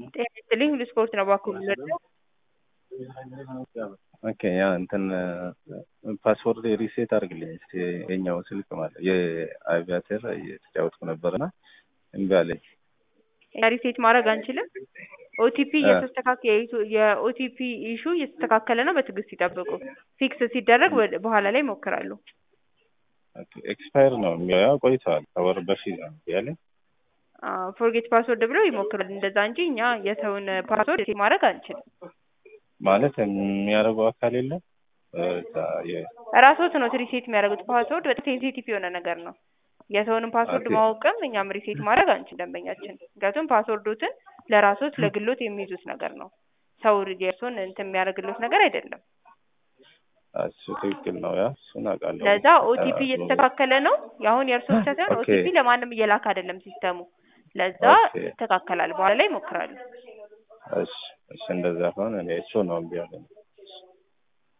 ጤና ይስጥልኝ ሁሉ ስፖርት ነው እባክዎ የሚመጣው ኦኬ ያ እንትን ፓስወርድ ሪሴት አድርግልኝ እስኪ የኛው ስልክ ማለት የአቪያተር እየተጫወትኩ ነበርና እምቢ አለኝ። ሪሴት ማድረግ አንችልም። ኦቲፒ እየተስተካከ የኦቲፒ ኢሹ እየተስተካከለ ነው። በትዕግስት ይጠብቁ። ፊክስ ሲደረግ ወደ- በኋላ ላይ ይሞክራሉ። ኤክስፓየር ነው የሚያው ቆይተዋል። ከወር በፊት ነው እምቢ ያለኝ። ፎርጌት ፓስወርድ ብለው ይሞክራሉ እንደዛ እንጂ እኛ የሰውን ፓስወርድ ሪሴት ማድረግ አንችልም። ማለት የሚያደርገው አካል የለም እዛ የ- ራስዎት ነው ሪሴት የሚያደርጉት። ፓስወርድ በጣም ሴንሲቲቭ የሆነ ነገር ነው። የሰውንም ፓስወርድ ኦኬ። ማወቅም እኛም ሪሴት ማድረግ አንችል ደንበኛችን። ምክንያቱም ፓስወርዶትን ለራስዎት ለግሎት የሚይዙት ነገር ነው። ሰው የእርሶን እንትን የሚያደርግሎት ነገር አይደለም። እሱ ትክክል ነው። ያ እሱን አውቃለሁ። ለዛ ኦቲፒ እየተስተካከለ ነው። የአሁን የእርሶ ብቻ ሳይሆን ኦኬ። ኦቲፒ ለማንም እየላክ አይደለም ሲስተሙ። ለዛ ኦኬ። ይስተካከላል። በኋላ ላይ ይሞክራሉ። እሺ እሺ፣ እንደዛ ከሆነ እኔ እሱ ነው እምቢ ያለኝ።